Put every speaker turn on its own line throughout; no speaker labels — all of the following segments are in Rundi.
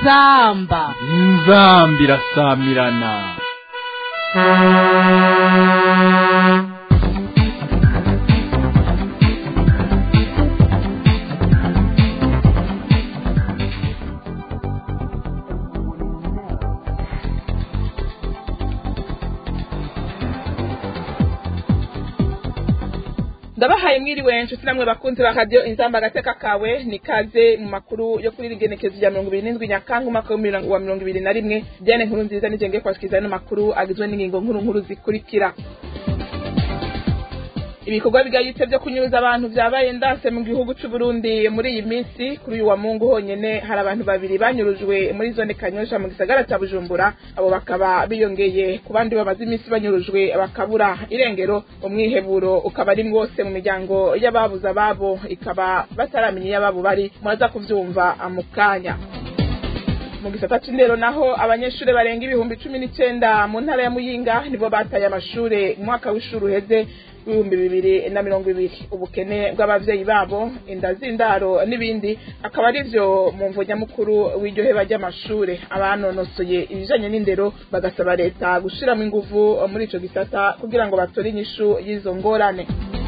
inzamba
inzamba irasamirana
ndabahaye mwiriwe nshuti namwe bakunzi ba radiyo inzamba agateka kawe ni kaze mu makuru yo kuri rigenekezo rya mirongo ibiri n'indwi nyakanga umwaka wa mirongo ibiri na rimwe diane nkuru nziza nigenge kwashikiriza ano makuru agizwe n'ingingo nkuru nkuru zikurikira ibikorwa bigayitse byo kunyuruza abantu vyabaye ndase mu gihugu c'u Burundi muri iyi minsi kuri uyu wa Mungu honyene hari abantu babiri banyurujwe muri zone Kanyosha mu gisagara ca Bujumbura abo bakaba biyongeye ku bandi bamaze iminsi banyurujwe bakabura irengero umwiheburo ukaba ari mwose mu miryango y'ababuze ababo ikaba bataramenya iyo ababo bari muraza kuvyumva mu kanya mu gisata c'indero naho abanyeshuri barenga ibihumbi cumi n'icenda mu ntara ya Muyinga nibo bataye amashure mu mwaka w'ishuri uheze w'ibihumbi bibiri na mirongo ibiri ubukene bw'abavyeyi babo inda z'indaro n'ibindi akaba ari vyo mu mvo nyamukuru w'iryo heba ry'amashure abanonosoye ibijanye n'indero bagasaba leta gushiramo inguvu muri ico gisata kugira ngo batore inyishu y'izo ngorane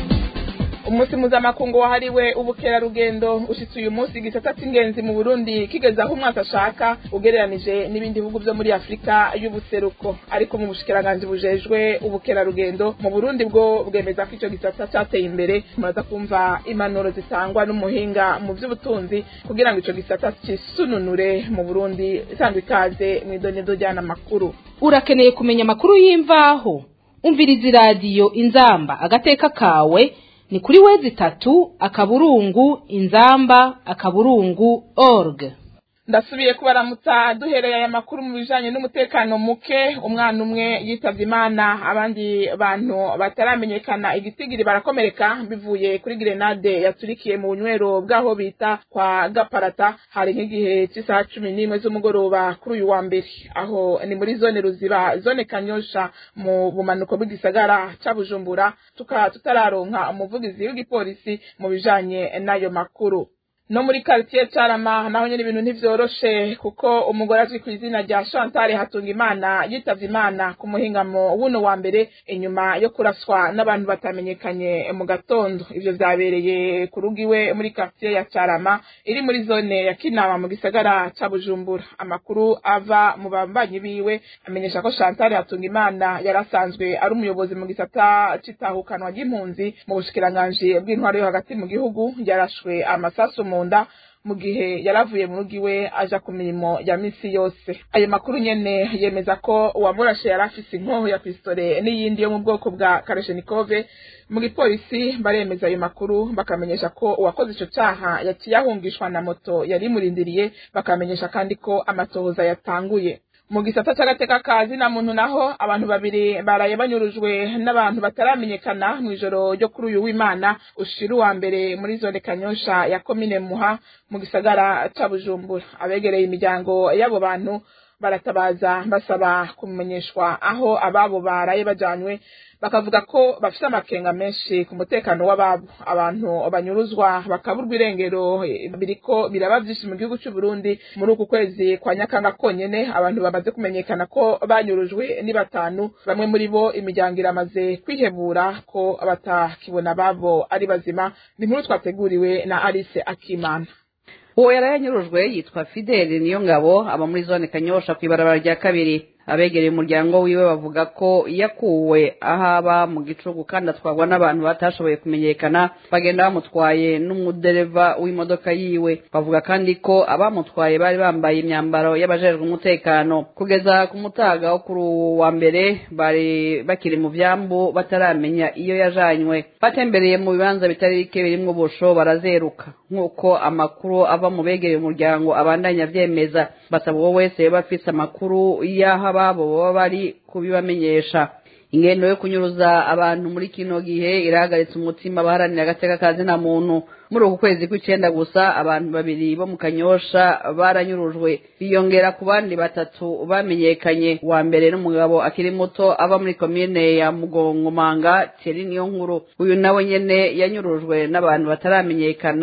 umunsi mpuzamakungu wahariwe ubukerarugendo ushitse uyu munsi igisata c'ingenzi mu burundi kigeze aho umwaka ashaka ugereranije n'ibindi bihugu vyo muri afurika y'ubuseruko ariko mu bushikiranganji bujejwe ubukerarugendo mu burundi bwo bwemeza ko ico gisata cateye imbere muraza kumva impanuro zitangwa n'umuhinga mu vy'ubutunzi kugira ngo ico gisata cisununure mu burundi isanzwe ikaze mw'idonedo ryana makuru
urakeneye kumenya amakuru y'imvaho umviriza iradiyo inzamba agateka kawe ni kuri wezi itatu akaburungu inzamba akaburungu org
ndasubiye kubaramutsa duhereye aya makuru mu bijanye n'umutekano muke umwana umwe yitavye imana abandi bantu bataramenyekana igitigiri barakomereka bivuye kuri grenade yaturikiye mu bunywero bw'aho bita kwa gaparata hari nk'igihe cy'isaha cumi n'imwe z'umugoroba kuri uyu wa mbere aho ni muri zone ruziba zone kanyosha mu bumanuko bw'igisagara ca bujumbura tukaba tutararonka umuvugizi w'igipolisi mu bijanye n'ayo makuru no muri quartier Carama naho nyene ibintu ntivyoroshe kuko umugore azwi ku izina rya Chantal Hatunga Imana yitavye Imana ku muhingamo wuno wa mbere inyuma yo kuraswa n'abantu batamenyekanye mu gatondo ivyo vyabereye ku rugo iwe muri quartier ya Carama iri muri zone ya Kinama mu gisagara ca Bujumbura amakuru ava mu bambanyi biwe amenyesha ko Chantal Hatunga Imana yarasanzwe ari umuyobozi mu gisata citahukanwa ry'impunzi mu bushikiranganji bw'intwaro yo hagati mu gihugu yarashwe amasasu mu nda mu gihe yaravuye mu rugo iwe aja ku mirimo ya misi yose ayo makuru nyene yemeza ko uwamurashe yari afise inkoho ya pistole n'iyindi yo mu bwoko bwa karashenikove mu gipolisi baremeza ayo makuru bakamenyesha ko uwakoze ico caha yaciye ahungishwa na moto yari imurindiriye bakamenyesha kandi ko amatohoza yatanguye mu gisata c'agateka kazi na muntu naho abantu babiri baraye banyurujwe n'abantu bataramenyekana mw'ijoro ryo kuri uyu w'imana ushira uwa mbere muri zone kanyosha ya komine muha mu gisagara ca bujumbura abegereye imiryango y'abo bantu baratabaza basaba kumenyeshwa aho ababo baraye bajanywe bakavuga ko bafise amakenga menshi ku mutekano w'ababo abantu banyuruzwa bakaburwa irengero biriko biraba vyinshi mu gihugu c'u Burundi muri uku kwezi kwa nyakanga konyene abantu bamaze kumenyekana ko banyurujwe ni batanu bamwe muri bo imiryango iramaze kwihebura ko batakibona ababo ari bazima ni inkuru twateguriwe na Alice Akimana
uwo yarayanyurujwe yitwa fideli niyo ngabo aba muri zone kanyosha ku ibarabara rya kabiri abegereye umuryango wiwe bavuga ko yakuwe ahaba mu gicugu kandi atwarwa n'abantu batashoboye kumenyekana bagenda bamutwaye n'umudereva w'imodoka yiwe bavuga kandi ko abamutwaye bari bambaye imyambaro y'abajejwe umutekano kugeza ku mutaga wo kuri uwo wa mbere bari bakiri mu vyambu bataramenya iyo yajanywe batembereye mu bibanza bitari bike birimwo ubusho barazeruka nk'uko amakuru ava mu begereye umuryango abandanya avyemeza basaba uwo wese yoba afise amakuru y'aho ababo baba bari kubibamenyesha ingendo yo kunyuruza abantu muri kino gihe irahagaritse umutima abaharanira agateka kazi na muntu muri uku kwezi kw'icenda gusa abantu babiri bo mu kanyosha baranyurujwe biyongera ku bandi batatu bamenyekanye uwa mbere n'umugabo akiri muto ava muri komine ya mugongomanga thierry niyo nkuru uyu nawe nyene yanyurujwe n'abantu bataramenyekana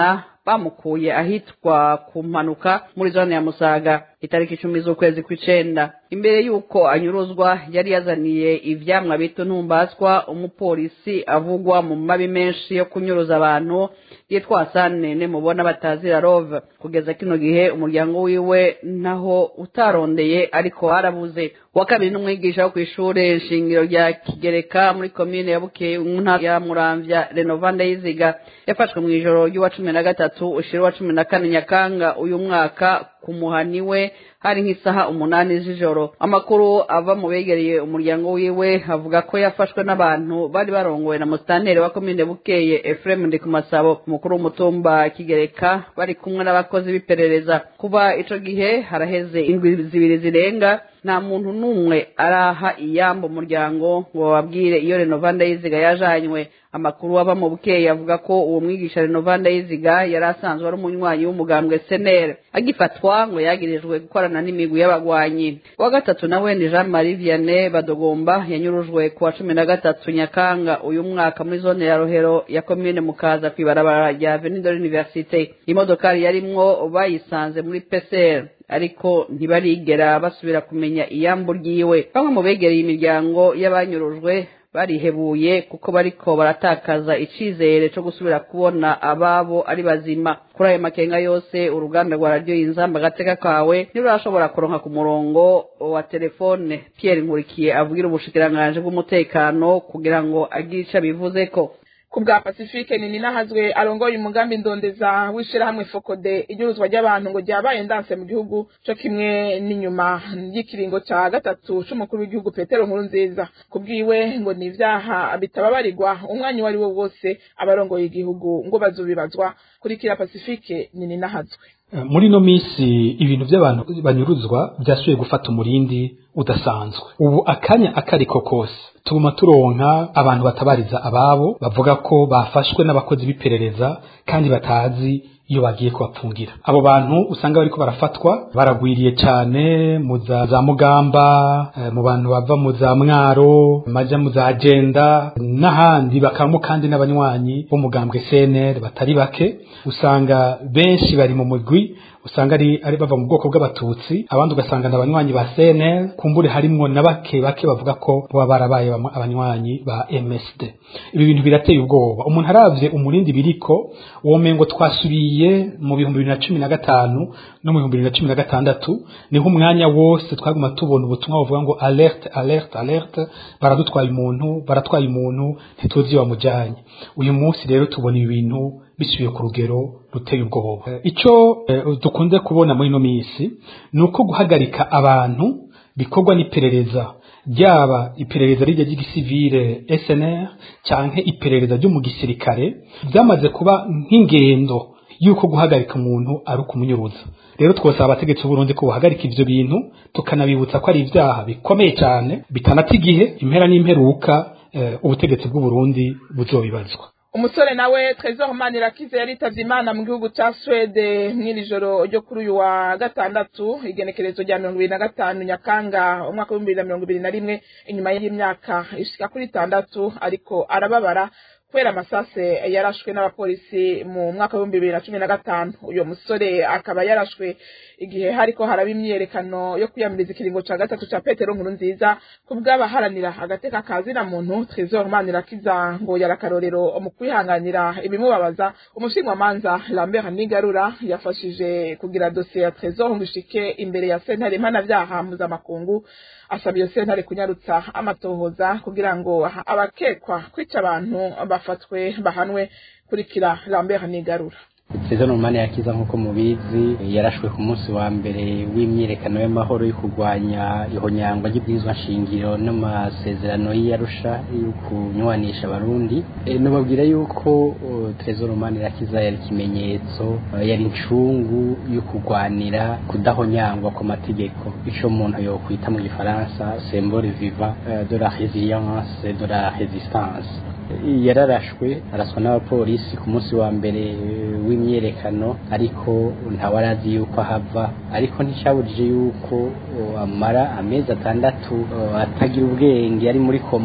bamukuye ahitwa ku mpanuka muri zone ya musaga itariki icumi z'ukwezi kw'icenda imbere y'uko anyuruzwa yari yazaniye ivyamwa bita ntumbaswa umupolisi avugwa mu mabi menshi yo kunyuruza abantu yitwa Hasane ne mubona batazira Rove kugeza kino gihe umuryango wiwe naho utarondeye ariko harabuze uwa kabiri n'umwigisha wo kw'ishure shingiro rya Kigereka muri komine ya Bukeye mu ntara ya Muramvya Renovanda yiziga yafashwe mu ijoro ry'uwa cumi na gatatu ushira wa cumi na kane Nyakanga uyu mwaka ku muhani we hari nk'isaha umunani z'ijoro amakuru ava mu begereye umuryango wiwe avuga ko yafashwe n'abantu bari barongowe na musitanteri wa komine bukeye Ephraim Ndikumasabo umukuru w'umutumba Kigereka bari kumwe n'abakozi b'iperereza kuba ico gihe haraheze indwi zibiri zirenga nta muntu n'umwe araha iyamba umuryango ngo bababwire iyo renovanda yiziga yajanywe amakuru ava mu bukeye avuga ko uwo mwigisha renovanda yiziga yari asanzwe ari umunywanyi w'umugambwe senere agifatwa ngo yagirijwe gukorana n'imigwi y'abagwanyi uwa gatatu nawe ni jean marie vianney badogomba yanyurujwe ku wa cumi na gatatu nyakanga uyu mwaka muri zone ya rohero ya komine mukaza ku ibarabara rya avenue de l'université imodokari yarimwo bayisanze muri pcr ariko ntibarigera basubira kumenya iyambu ryiwe bamwe mu begereye imiryango y'abanyurujwe barihebuye kuko bariko baratakaza icizere co gusubira kubona ababo ari bazima kuri ayo makenga yose uruganda rwa radiyo inzamba agateka kawe ntirurashobora kuronka ku murongo wa telefone pierre nkurikiye avugira ubushikiranganji bw'umutekano kugira ngo agire ico abivuzeko
ku bwa pacifique nini nahazwe arongoye umugambi ndondeza w'ishirahamwe fokode inyuruzwa ry'abantu ngo ryabaye ndanse mu gihugu co kimwe n'inyuma y'ikiringo ca gatatu c'umukuru w'igihugu petero nkuru nziza ku bwiwe ngo ni ivyaha bitababarirwa umwanya uwo ari wo wose abarongoye igihugu ngo bazobibazwa kurikira pacifique nini nahazwe
muri ino minsi ibintu by'abantu banyuruzwa byasubiye gufata umurindi udasanzwe ubu akanya akariko kose tuguma turonka abantu batabariza ababo bavuga ko bafashwe n'abakozi b'iperereza kandi batazi iyo bagiye kubapfungira abo bantu usanga bariko barafatwa baragwiriye cyane mu za za mugamba eh, mu bantu bava mu za mwaro maja mu za agenda n'ahandi bakabamo kandi n'abanywanyi b'umugambwe CNL batari bake usanga benshi bari mu mugwi usanga ari ari bava mu bwoko bw'abatutsi abandi ugasanga ni abanywanyi ba CNL kumbure harimwo na bake bake bavuga ko baba barabaye abanywanyi ba MSD ibi bintu birateye ubwoba umuntu aravye umurindi biriko womengo twasubiye mu bihumbi bibiri na cumi na gatanu no mu bihumbi bibiri na cumi na gatandatu niho umwanya wose twaguma tubona ubutumwa buvuga ngo alerte alerte alerte baradutwaye umuntu baratwaye umuntu ntituzi iyo bamujanye uyu munsi rero tubona ibi bintu bisubiye ku rugero ruteye ubwoba icyo dukunze kubona muri ino minsi ni uko guhagarika abantu bikorwa n'iperereza ryaba iperereza rijya ry'igisivile SNR canke iperereza ryo mu gisirikare byamaze kuba nk'ingendo yuko guhagarika umuntu ari ukumunyuruza rero twosaba abategetsi b'uburundi ko bahagarika ivyo bintu tukanabibutsa ko ari ivyaha bikomeye cyane bitanata igihe impera n'imperuka ubutegetsi bw'uburundi buzobibazwa
umusore nawe Trezor Manirakize yaritavye imana mu gihugu ca Swede mw'iri joro ryo kuri uyu wa gatandatu igenekerezo rya mirongo ibiri na gatanu Nyakanga umwaka w'ibihumbi bibiri na mirongo ibiri na rimwe inyuma y'imyaka ishika kuri itandatu ariko arababara kubera amasase yarashwe n'abapolisi mu mwaka w'ibihumbi bibiri na cumi na gatanu uyo musore akaba yarashwe igihe hariko haraba imyiyerekano yo kwiyamiriza ikiringo ca gatatu ca petero nkuru nziza ku bw'abaharanira agateka ka zina muntu Trezor Manirakiza ngo yarakarorero mu kwihanganira ibimubabaza umushingamanza Lambert Nigarura yafashije kugira dosiye ya Trezor ngo ishike imbere ya sentare mpanavyaha mpuzamakungu asaba iyo sentare kunyarutsa amatohoza kugira ngo abakekwa kwica abantu bafatwe bahanwe kurikira Lambert Nigarura
Sezo Normani yakiza nkuko mubizi yarashwe ku munsi wa mbere w'imyirekano y'amahoro yo kurwanya ihonyangwa ry'ibwirizwa nshingiro n'amasezerano y'Arusha yo kunywanisha abarundi e, nubabwira yuko uh, Trezor Normani yakiza yari kimenyetso uh, yari incungu yo kurwanira kudahonyangwa ku mategeko ico umuntu yokwita mu gifaransa symbole vivant uh, de la résilience et de la résistance yararashwe araswa n'abapolisi ku munsi wa mbere w'imyerekano ariko ntawe arazi yuko ahava ariko nticyabujije yuko amara amezi atandatu atagira ubwenge ari muri koma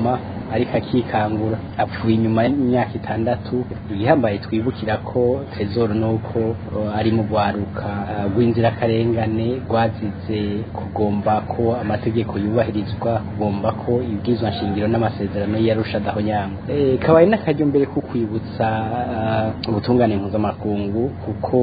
ariko akikangura apfuye inyuma y'imyaka itandatu igihambaye twibukira ko trezor nuko uh, ari mu rwaruka uh, rw'inzirakarengane rwazize kugomba ko amategeko yubahirizwa kugomba ko ibwirizwa nshingiro n'amasezerano yarusha adahonyangwa e, kabaye n'akaryo mbere ko kwibutsa uh, ubutungane mpuzamakungu kuko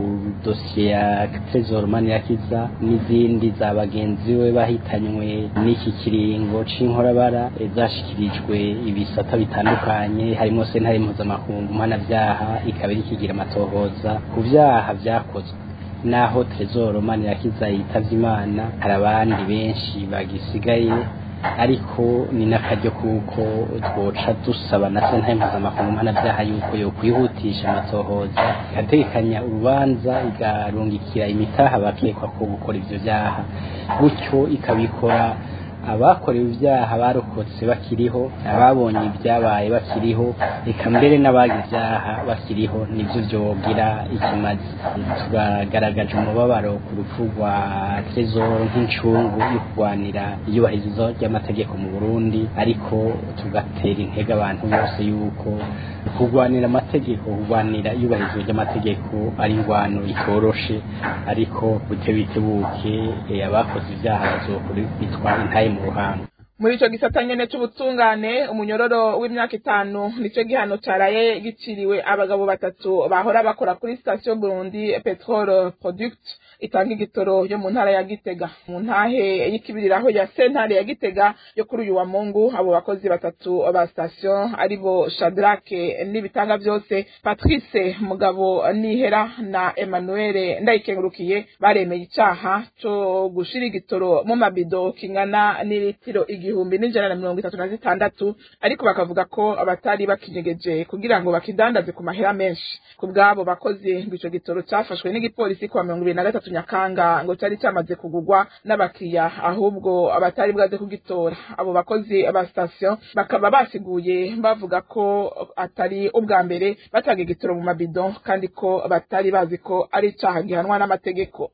dosiye ya trezor manirakiza n'izindi za bagenzi we bahitanywe n'iki kiringo c'inkorabara e, zashikirijwe ibisata bitandukanye harimo sentare mpuzamakungu mpanavyaha ikaba iri kigira amatohoza ku vyaha vyakozwe naho trezor manirakiza yitavye imana hari abandi benshi bagisigaye ariko ni n'akaryo kuko twoca dusaba na sentare mpuzamakungu mpanavyaha yuko yokwihutisha amatohoza igategekanya urubanza igarungikira imitaha bakekwa ko gukora ivyo vyaha gutyo ikabikora abakorewe ibyaha barokotse bakiriho ababonye ibyabaye bakiriho reka mbere n'abagize ibyaha bakiriho nibyo byogira ikimazi turagaragaje umubabaro ku rupfu rwa trezor nk'incungu yo kurwanira iyubahirizo ry'amategeko mu burundi ariko tugatera intege abantu bose yuko kurwanira amategeko kurwanira iyubahirizwa ry'amategeko ari ingwano itoroshe ariko butebitebuke abakoze ibyaha bazokubitwa intaye mu ruhanga
muri ico gisata nyene c'ubutungane umunyororo w'imyaka itanu nico gihano caraye giciriwe abagabo batatu bahora bakora kuri station Burundi Petrol Product itanga igitoro yo mu ntara ya Gitega mu ntahe y'ikibiriraho ya sentare ya Gitega yo kuri uyu wa Mungu abo bakozi batatu ba station aribo Shadrack n'ibitanga byose Patrice Mugabo Nihera na Emmanuel Ndayikengurukiye baremeye icaha co gushira igitoro mu mabido kingana n'ilitiro igihumbi n'ijana na mirongo itatu na zitandatu ariko bakavuga ko abatari bakinyegeje kugira ngo bakidandaze ku mahera menshi ku bw'abo bakozi ngo ico gitoro cafashwe n'igipolisi kuwa mirongo ibiri na gatatu nyakanga ngo cari camaze kugurwa n'abakiriya ahubwo abatari bwaze kugitora abo bakozi ba station bakaba basiguye bavuga ko atari ubwa mbere batanga igitoro mu mabido kandi ko batari bazi ko ari icaha gihanwa n'amategeko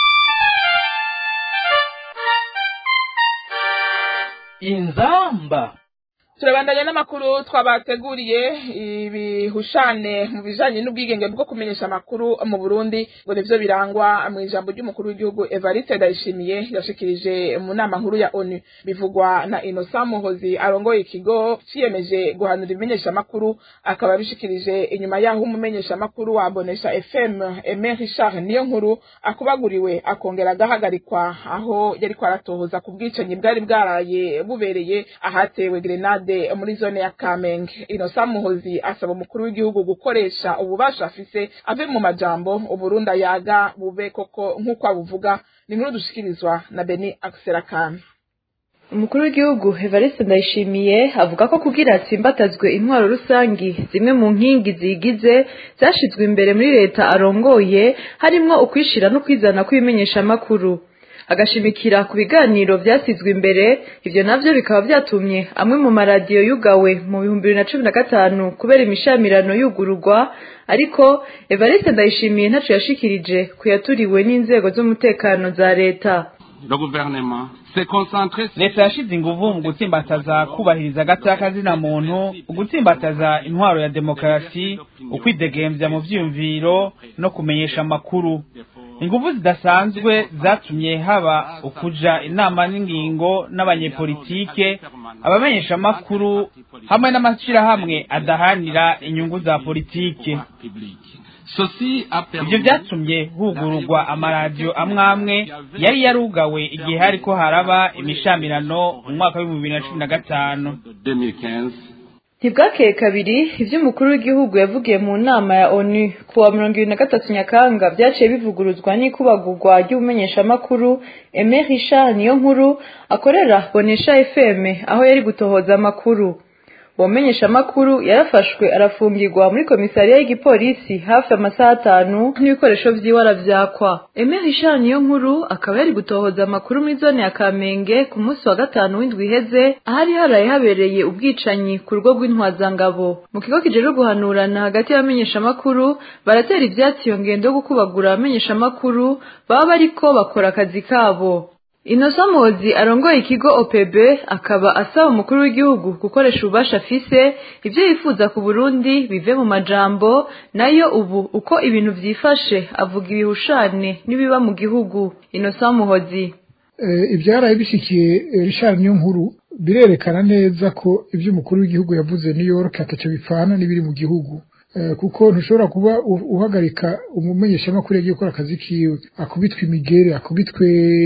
inzamba
turabandanya n'amakuru twabateguriye ibihushane mu bijanye n'ubwigenge bwo kumenyesha amakuru mu Burundi ngo nivyo birangwa mu ijambo ry'umukuru w'igihugu Evariste Ndayishimiye yashikirije mu nama nkuru ya ONU bivugwa na Innocent Muhozi arongoye ikigo ciyemeje guhanura ibimenyesha amakuru akaba bishikirije inyuma yaho umumenyesha amakuru wa Bonesha FM Aimé Richard niyo nkuru akubaguriwe akongera agahagarikwa aho yari kwaratohoza ku bwicanyi bwari bwaraye bubereye ahatewe grenade muri zone ya Kamenge Innocent Muhozi asaba umukuru w'igihugu gukoresha ububasha afise ave mu majambo uburundi ayaga bube koko nk'uko abuvuga ni nkuru dushikirizwa na Beni Akserakana
umukuru w'igihugu Evariste Ndayishimiye avuga ko kugira atsimbatazwe intwaro rusangi zimwe mu nkingi zigize zashizwe imbere muri leta arongoye harimwo ukwishira no kwizana kw'ibimenyesha amakuru agashimikira ku biganiro vyasizwe imbere ivyo navyo bikaba vyatumye amwe mu maradiyo yugawe mu bihumbi bibiri na cumi na gatanu kubera imishamirano yugururwa ariko Evariste Ndayishimiye ntaco yashikirije kuyaturiwe n'inzego z'umutekano za leta
le gouvernement s'est concentré
leta yashize inguvu mu gutsimbataza kubahiriza agateka muntu ugutsimbataza intwaro ya demokarasi ukwidegembya mu vyiyumviro no kumenyesha amakuru inguvu zidasanzwe zatumye haba ukuja inama n'ingingo n'abanyepolitike abamenyesha amakuru hamwe n'amashirahamwe adahanira inyungu za politike ivyo vyatumye hugururwa amaradiyo amwe amwe yari yarugawe igihe hariko haraba imishamirano mu mwaka w'ibihumbi bibiri na cumi na gatanu
ntibwakeye kabiri ivyo umukuru w'igihugu yavugiye mu nama ya onu ku wa mirongo ibiri na gatatu nyakanga vyaciye bivuguruzwa n'ikubagurwa ry'ubumenyeshamakuru Aimé Richard niyo nkuru akorera bonesha fm aho yari gutohoza amakuru uwo menyeshamakuru yarafashwe arafungirwa muri komisariya y'igipolisi hafi amasaha atanu n'ibikoresho vyiwe aravyakwa Aimé Richard niyo nkuru akaba yari gutohoza amakuru muri zone ya Kamenge ku munsi wa gatanu w'indwi iheze ahari haraye habereye ubwicanyi ku rugo rw'intwazangabo mu kigo kijejwe guhanurana hagati y'abamenyeshamakuru baratera ivyatsi iyo ngendo yo gukubagura abamenyeshamakuru baba bariko bakora akazi kabo Innocent Muhozi arongoye ikigo OPB akaba asaba umukuru w'igihugu gukoresha ububasha afise ivyo yifuza ku Burundi bive mu majambo nayo ubu uko ibintu vyifashe avuga ibihushane n'ibiba mu gihugu Innocent Muhozi
ibyaraye bishikiye Richard Niyonkuru birerekana neza ko ibyo umukuru w'igihugu yavuze New York ataco bipfana n'ibiri mu gihugu kuko ntushobora kuba uhagarika umumenyeshamakuru yagiye gukora akazi kiwe akubitwe imigere akubitwe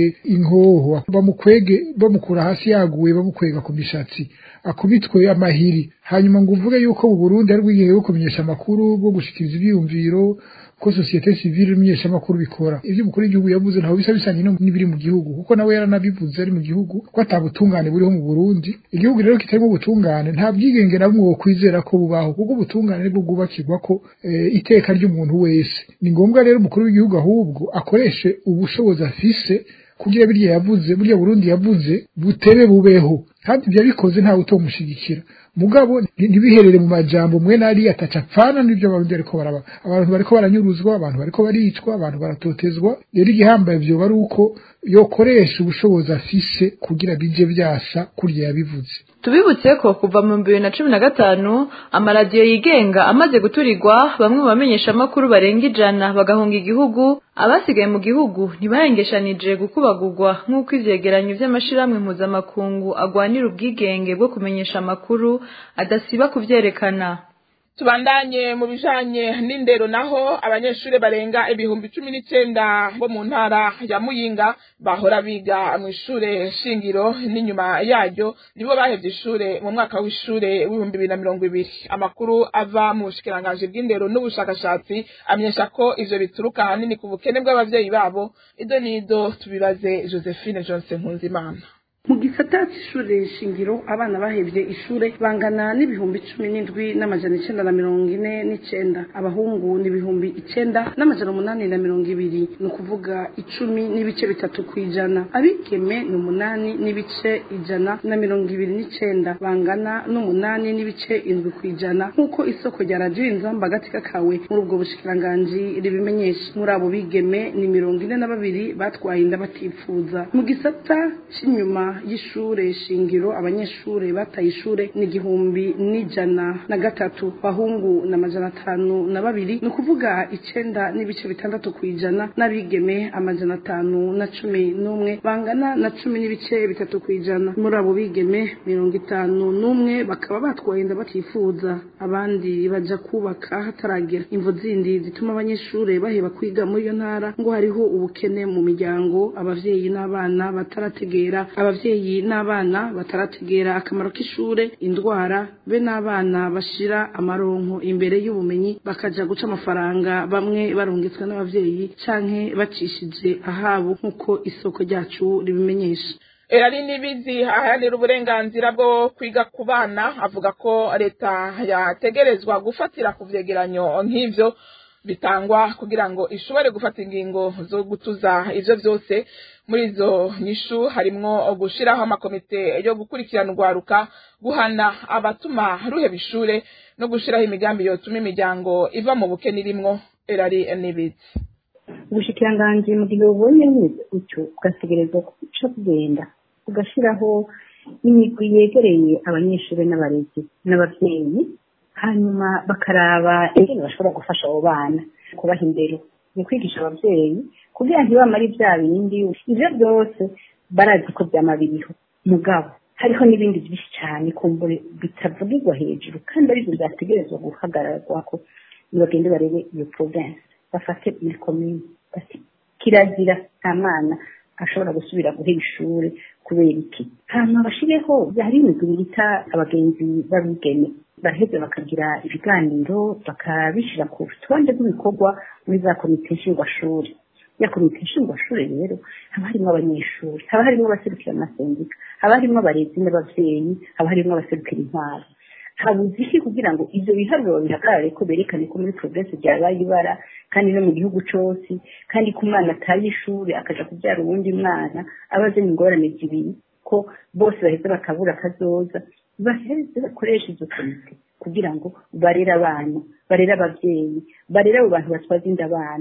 inkoho bamukwege bamukura hasi yaguye bamukwega ku mishatsi akubitwe amahiri hanyuma ngo uvuge yuko mu Burundi ari bwigenge bwo kumenyesha amakuru bwo gushikiriza ibyiyumviro ko societe civile imenyesha amakuru bikora ivyo umukuru w'igihugu yavuze ntaho bisa bisanye n'ibiri mu gihugu kuko nawe yaranabivuze ari mu gihugu ko atabutungane buriho mu Burundi igihugu rero kitarimo ubutungane nta bwigenge na bumwe wokwizera ko bubaho kuko ubutungane nibwo bwubakirwa ko e, iteka ry'umuntu wese ni ngombwa rero umukuru w'igihugu ahubwo akoreshe ubushobozi afise kugira birya yavuze burya Burundi yavuze butebe bubeho kandi ibyo bikoze ntawe utomushigikira mugabo ntibiherere mu majambo mwe nari ataca apfana n'ibyo abarundi bariko baraba abantu bariko baranyuruzwa abantu bariko baricwa abantu baratotezwa rero igihambaye vyoba ari uko yokoresha ubushobozi afise kugira bije vyasha kurya yabivuze
tubibutse ko kuva mu bibiri na cumi na gatanu amaradiyo yigenga amaze guturirwa bamwe mu bamenyeshamakuru barenga ijana bagahunga igihugu abasigaye mu gihugu ntibahengeshanije gukubagurwa nk'uko ivyegeranyo vy'amashirahamwe mpuzamakungu agwanira ubwigenge bwo kumenyesha amakuru adasiba kuvyerekana
tubandanye mu bijanye n'indero naho abanyeshuri barenga ibihumbi cumi n'icenda bo mu ntara ya muyinga bahora biga mu ishure shingiro n'inyuma yaryo nibo bahevye ishure mu mwaka w'ishure w'ibihumbi bibiri na mirongo ibiri amakuru ava mu bushikiranganji bw'indero n'ubushakashatsi amenyesha ko ivyo bituruka ahanini ku bukene bw'abavyeyi babo ido n'ido tubibaze josephine johnson nkunzimana
mu gisata c'ishure shingiro abana bahevye ishure bangana n'ibihumbi cumi n'indwi n'amajana icenda na mirongo ine n'icenda abahungu ni ibihumbi icenda n'amajana umunani na mirongo ibiri ni ukuvuga icumi n'ibice bitatu kw'ijana abigeme ni umunani n'ibice ijana na mirongo ibiri n'icenda bangana n'umunani n'ibice indwi kw'ijana nk'uko isoko rya radiyo inzamba agatika kawe muri ubwo bushikiranganji ribimenyesha muri abo bigeme ni mirongo ine na babiri batwaye inda batipfuza mu gisata c'inyuma y'ishure shingiro abanyeshure bataye ishure ni igihumbi n'ijana na gatatu bahungu na majana atanu na babiri ni ukuvuga icenda n'ibice bitandatu kw'ijana n'abigeme amajana atanu na cumi n'umwe bangana na cumi n'ibice bitatu kw'ijana muri abo bigeme mirongo itanu n'umwe bakaba batwaye inda batifuza abandi baja kubaka hataragera imvo zindi zituma abanyeshure baheba kwiga muri iyo ntara ngo hariho ubukene mu miryango abavyeyi n'abana batarategera abavyeyi n'abana batarategera akamaro k'ishure indwara be n'abana bashira amaronko imbere y'ubumenyi bakaja guca amafaranga bamwe barungitswe n'abavyeyi canke bacishije ahabo nk'uko isoko ryacu ribimenyesha
erari nibizi aharanira uburenganzira bwo kwiga ku bana avuga ko leta yategerezwa gufatira ku vyegeranyo nk'ivyo bitangwa kugira ngo ishobore gufata ingingo zo gutuza ivyo vyose muri izo nyishu harimwo gushiraho amakomite yo gukurikirana urwaruka guhana abatuma ruheba ishure no gushiraho imigambi yotuma imiryango iva mu bukene irimwo erari nibizi
ubushikiranganji mu gihe bubonye bumeze gutyo ugategerezwa kuca kugenda ugashiraho imigwi yegereye abanyeshuri n'abarezi n'abavyeyi hanyuma bakaraba ingene bashobora gufasha abo bana kubaha indero ni kwigisha abavyeyi kugira ntibamare bya bindi ivyo byose barazi ko vyama biriho mugabo hariho n'ibindi byinshi cyane kumbure bitavugirwa hejuru kandi arivyo vyategerezwa guhagararwako nibagende barebe iyo province bafate muri komine bati kirazira nta mwana ashobora gusubira guhera ishuri kubera iki hanyuma bashireho hari imigwi bita abagenzi b'abigeme baraheza bakagira ibiganiro bakabishyira ku rutonde rw'ibikorwa muri za komite nshingwashuri ya komite nshingwashuri rero haba harimo abanyeshuri haba harimo abaserukira amasendika haba harimo abarezi n'abavyeyi haba harimo abaserukira intwaro habuze iki kugira ngo ivyo biharuro bihagarare ko berekane ko muri progress ryabaye ibara kandi no mu gihugu cose kandi ko umwana ataye ishuri akaja kubyara uwundi mwana aba azanye ingorane zibiri ko bose baheza bakabura akazoza baheze bakoresha izo komite kugira ngo barere abana barere abavyeyi barere abo bantu batwaza inda abana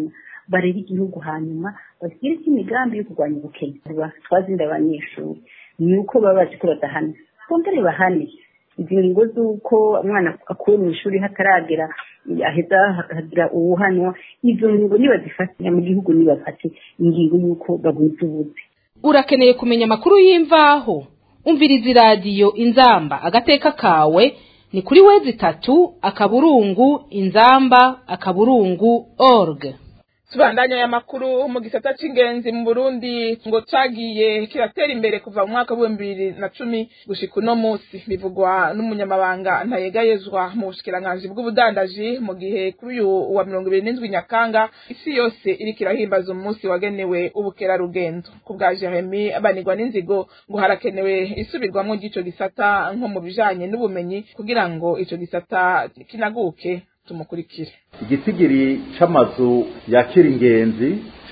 barera igihugu hanyuma bagire imigambi yo kurwanya ubukene twazinda abanyeshuri ni uko baba bazi ko badahana bongere bahane izi ngingo z'uko umwana akuwe mu ishuri hataragera aheza hakagira uwuhanwa izo ngingo nibazifate mu gihugu nibafate ingingo y'uko bagwiza ubuzi
urakeneye kumenya amakuru y'imvaho umviriza iradiyo inzamba agateka kawe ni kuri wezi itatu akaburungu inzamba akaburungu org
tubandanya aya makuru mu gisata c'ingenzi mu Burundi ngo cagiye kiratera imbere kuva mu mwaka w'ibihumbi bibiri na cumi gushika uno musi bivugwa n'umunyamabanga ntayegayezwa mu bushikiranganji bw'ubudandaji mu gihe kuri uyu wa mirongo ibiri n'indwi nyakanga isi yose iriko irahimbaza umunsi wagenewe ubukerarugendo ku bwa jeremi banigwa n'inzigo ngo harakenewe isubirwamwo ry'ico gisata nko mu bijanye n'ubumenyi kugira ngo ico gisata kinaguke tumukurikire
igitigiri c'amazu yakira ingenzi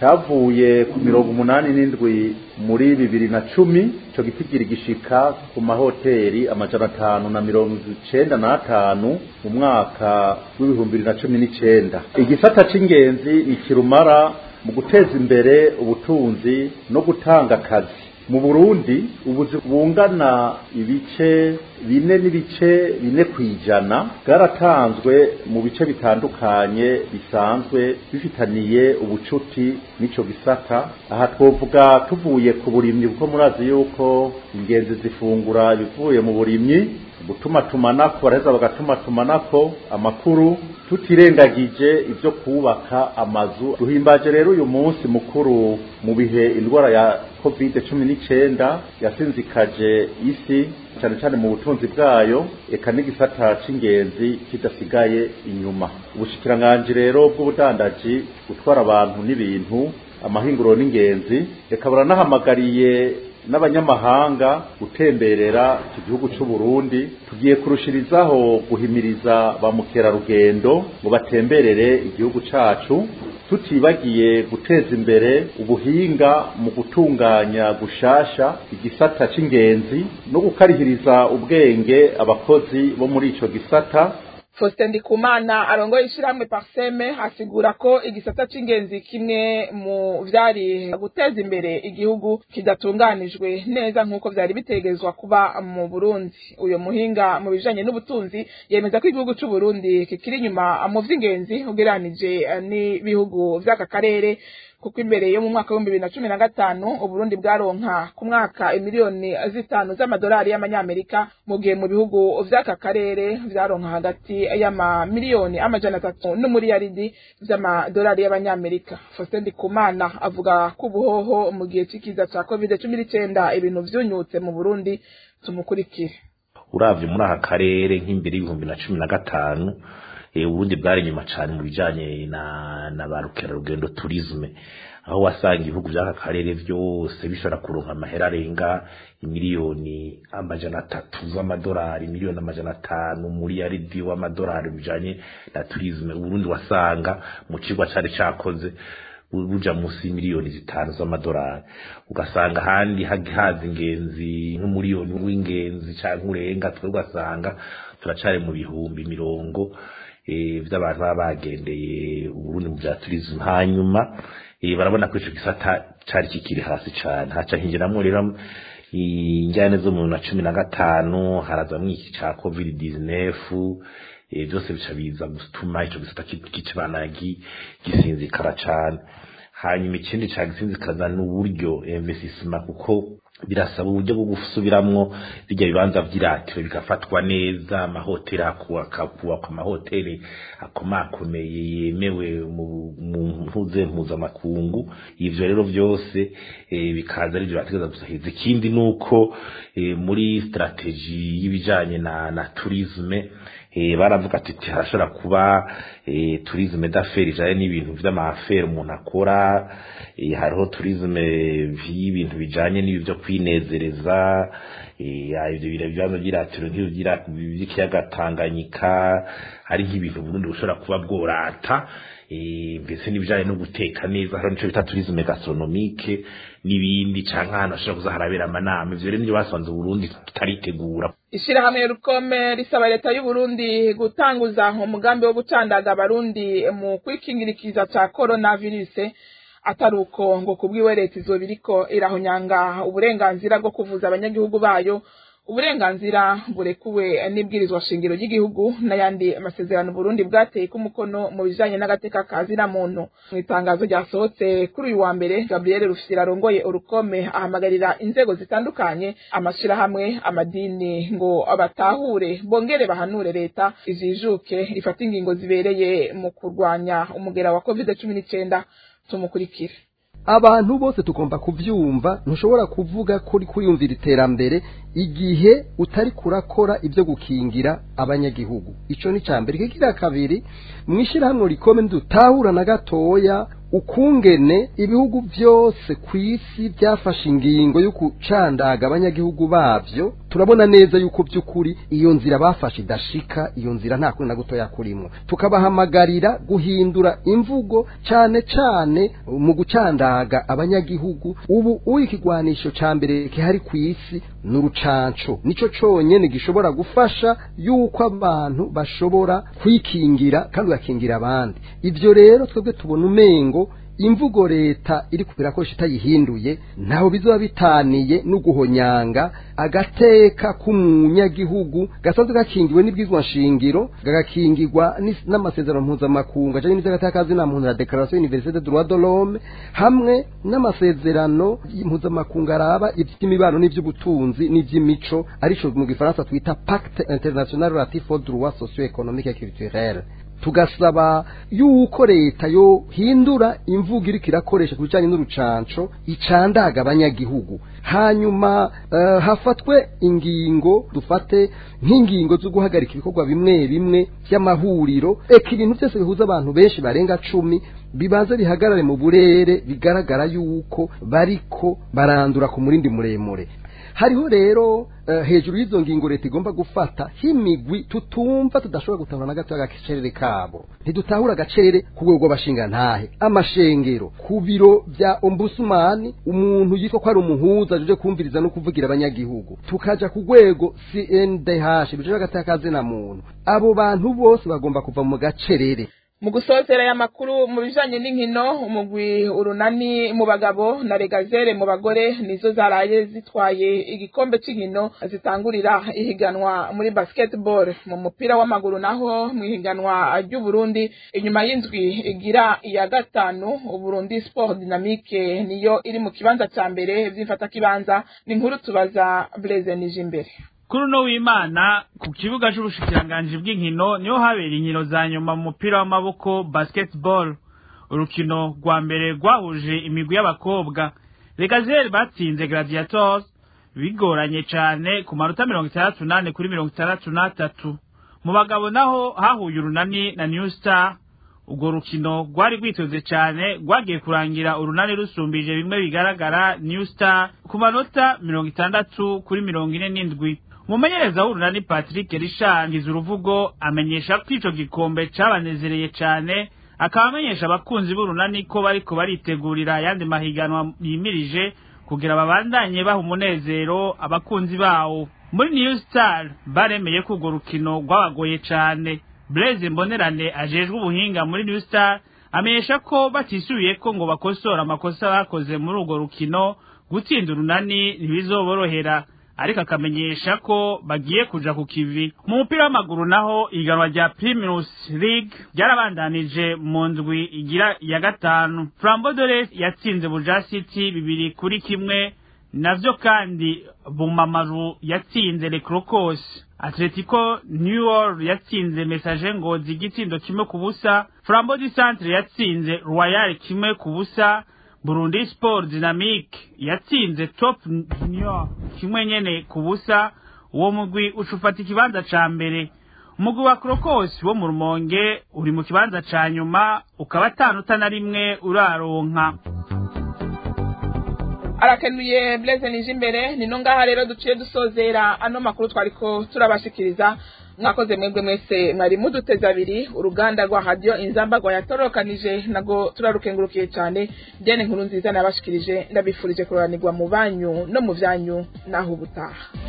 cavuye ku mirongo umunani n'indwi muri bibiri na cumi ico gitigiri gishika ku mahoteri amajana atanu na mirongo icenda n'atanu mu mwaka w'ibihumbi bibiri na cumi n'icenda igisata c'ingenzi ni kirumara mu guteza imbere ubutunzi no gutanga akazi mu burundi ubuzi bungana ibice bine n'ibice bine ku ijana bwaratanzwe mu bice bitandukanye bisanzwe bifitaniye ubucuti n'ico gisata aha twovuga tuvuye ku burimyi kuko murazi yuko ingenzi zifungura ibivuye mu burimyi gutumatumanako baraheza bagatumatumanako amakuru tutirengagije ibyo kubaka amazu duhimbaje rero uyu munsi mukuru mu bihe indwara ya covid cumi n'icyenda yasinzikaje isi cyane cyane mu butunzi bwayo eka n'igisata c'ingenzi kidasigaye inyuma ubushikiranganji rero bw'ubudandaji gutwara abantu n'ibintu amahinguro n'ingenzi reka baranahamagariye n'abanyamahanga gutemberera iki gihugu cy'u Burundi tugiye kurushirizaho guhimiriza ba mukerarugendo ngo batemberere igihugu cacu tutibagiye guteza imbere ubuhinga mu gutunganya gushasha igisata c'ingenzi no gukarihiriza ubwenge abakozi bo muri ico gisata
Faustin Ndikumana arongoye ishyirahamwe Parseme asigura ko igisata c'ingenzi kimwe mu vyari guteza imbere igihugu kidatunganijwe neza nk'uko vyari bitegezwa kuba mu Burundi uyo muhinga mu bijanye n'ubutunzi yemeza ko igihugu c'u Burundi kikiri inyuma mu vy'ingenzi ugereranije n'ibihugu vy'aka karere kuko imbere yo mu mwaka w'ibihumbi bibiri na cumi na gatanu uburundi bwaronka ku mwaka imiliyoni zitanu z'amadolari y'amanyamerika mu gihe mu bihugu vy'aka karere vyaronka hagati y'amamiliyoni amajana atatu n'umuriyaridi vy'amadolari y'abanyamerika Faustin Ndikumana avuga ko ubuhoho mu gihe c'ikiza ca covid cumi n'icenda ibintu vyunyutse mu burundi tumukurikire
uravye muri aka karere nk'imbere y'ibihumbi na cumi na gatanu ubundi bwari inyuma cyane mu bijyanye na na ba rukerarugendo turizme aho wasanga ibihugu by'aka karere byose bishobora kuronka amahera arenga imiliyoni amajana atatu z'amadolari miliyoni amajana atanu muri yaridi w'amadolari bijyanye na turizme uburundi wasanga mu kigo cyari cyakoze buja munsi y'imiliyoni zitanu z'amadolari ugasanga ahandi haza ingenzi nk'umuriyoni w'ingenzi cyangwa urenga twe ugasanga turacari mu bihumbi mirongo vy'abantu baba bagendeye uburundi mu vya turisme hanyuma barabona ko ico gisata cari kikiri hasi cane haca hinjiramwo rero injyane zo mu na cumi na gatanu harazamwo iki ca covid 19 byose bica biza gutuma ico gisata kicibana gisinzikara cane hanyuma ikindi ca gisinzikaza n'uburyo investissement kuko birasaba uburyo bwo gusubiramwo bijya bibanza vy'iratiro bigafatwa neza amahoteli akubakwa amahoteli akomakomeye yemewe mu mpuze mpuzamakungu ivyo rero vyose bikaza ari vyo bategeza gusahiriza ikindi nuko muri strategy y'ibijanye na, na tourisme baravuga ati harashobora kuba tourisme d'affaires ijanye n'ibintu vy'amafere umuntu akora hariho tourisme y'ibintu bijanye n'ibi vyo kwinezereza ibyo bibazo by'iratiro by'ikiyaga tanganyika hari nk'ibintu burundi bushobora kuba bworata mbese n'ibijyanye no guteka neza hari n'icyo bita turizme gastronomique n'ibindi cyangwa ahantu hashobora kuza harabera amanama ibyo rero nibyo basanze uburundi tutaritegura
ishyirahamwe rukome risaba leta y'uburundi gutanguza umugambi wo gucandaga abarundi mu kwikingirikiza cya korona virusi atari uko ngo kubwiwe leta izo biriko irahonyanga uburenganzira bwo kuvuza abanyagihugu bayo uburenganzira burekuwe n'ibwirizwa shingiro ry'igihugu n'ayandi amasezerano Burundi bwateye ko umukono mu bijanye n'agateka ka zina muntu mu itangazo ryasohotse kuri uyu wa mbere Gabriel Rufyira arongoye urukome ahamagarira inzego zitandukanye amashirahamwe amadini ngo abatahure bongere bahanure leta izijuke rifata ingingo zibereye mu kurwanya umugera wa covid cumi n'icyenda tumukurikire
abantu bose tugomba kubyumva ntushobora kuvuga kuri kwiyumvira iterambere igihe utari kurakora ibyo gukingira abanyagihugu icyo ni cya mbere kigira kabiri mu ishyirahamwe rikome dutahura na gatoya ukungene ibihugu byose ku isi byafashe ingingo yo gucandaga abanyagihugu babyo turabona neza yuko by'ukuri iyo nzira bafashe idashika iyo nzira nta kuri na gutoya kurimo tukabahamagarira guhindura imvugo cyane cyane mu gucandaga abanyagihugu ubu uw'ikigwanisho cya mbere gihari ku isi ni urucanco nicyo cyonyine gishobora gufasha yuko abantu bashobora kwikingira kandi ugakingira abandi ibyo rero twebwe tubona umengo imvugo leta iri kubirakoresha itayihinduye ntaho bizaba bitaniye no guhonyanga agateka k'umunyagihugu gasanzwe gakingiwe n'ibwizwa nshingiro gagakingirwa n'amasezerano mpuzamakungu ajyanye n'iby'agateka na muntu na dekarasiyo univerisite de droit de l'homme hamwe n'amasezerano mpuzamakungu araba iby'imibano n'iby'ubutunzi n'iby'imico aricyo mu gifaransa twita pacte international relatif aux droits socio économique et culturel tugasaba yuko leta yo hindura imvugo iriko irakoresha ku bijanye n'urucanco icandaga abanyagihugu hanyuma uh, hafatwe ingingo dufate nk'ingingo zo guhagarika ibikorwa bimwe bimwe by'amahuriro eka ibintu byose bihuza abantu benshi barenga cumi bibanze bihagarare mu burere bigaragara yuko bariko barandura ku murindi muremure hariho rero uh, hejuru y'izo ngingo leta igomba gufata himigwi tutumva tudashobora gutahura na gato agacerere kabo ntidutahura agacerere ku rwego rw'abashinga ntahe amashengero ku biro bya ombusumani umuntu yitwa ko ari umuhuza aje kumviriza no kuvugira abanyagihugu tukaja ku rwego CNDH bijejwe agatakaze na muntu abo bantu bose bagomba kuva mu gacerere
mu gusozera aya makuru mu bijanye n'inkino umugwi urunani mu bagabo na regazere mu bagore nizo zaraye zitwaye igikombe cy'inkino zitangurira ihiganwa muri basketball mu mupira w'amaguru naho mu ihiganwa ry'uburundi inyuma y'indwi igira iya gatanu uburundi sport dynamique niyo iri mu kibanza cya mbere vy'imfata kibanza ni inkuru tubaza blaise nije imbere
kuri uno w'imana ku kibuga c'ubushikiranganji bw'inkino niho habera inkino za nyuma mu mupira w'amaboko basketball urukino rwa mbere rwahuje imigwi y'abakobwa regazeri batsinze gladiators bigoranye cane ku manota mirongo itandatu nane kuri mirongo itandatu n'atatu mu bagabo naho hahuye urunani na new star urwo rukino rwari rwitoze cyane rwagiye kurangira urunani rusumbije bimwe bigaragara new star ku manota mirongo itandatu kuri mirongo ine n'indwi umumenyereza w'urunani patrick rishangiza uruvugo amenyesha ko ico gikombe cabanezereye cane akaba amenyesha abakunzi b'urunani ko bariko baritegurira ayandi mahiganwa yimirije kugira babandanye baha umunezero abakunzi bawo muri new star baremeye ko urwo rukino rwabagoye cane blaise mbonerane ajejwe ubuhinga muri new star amenyesha ko batisubiye ko ngo bakosora amakosa bakoze muri urwo rukino gutsinda urunani ntibizoborohera ariko akamenyesha ko bagiye kuja ku kivi mu mupira w'amaguru naho iganwa rya Primus League ryarabandanije mu ndwi igira ya gatanu Flambeau yatsinze Buja City bibiri kuri kimwe navyo kandi Bumamaru yatsinze Le Crocos Atletico New York yatsinze Messager Ngozi igitsindo kimwe ku busa Flambeau du Centre yatsinze Royal kimwe ku busa Burundi Sport Dynamique yatsinze Top Junior kimwe nyene ku busa uwo mugwi ucufata ikibanza ca mbere umugwi wa Crocos wo mu Rumonge uri mu kibanza ca nyuma ukaba atanuta na rimwe uraronka
arakenuye Blaise nije imbere ni no ngaha rero duciye dusozera ano makuru twariko turabashikiriza mwakoze mwebwe mwese mwari muduteze abiri uruganda rwa radio inzamba rwayatorokanije nago turarukengurukiye cyane dene nkuru nziza nabashikirije ndabifurije kuroranirwa mu banyu no mu byanyu naho ubutaha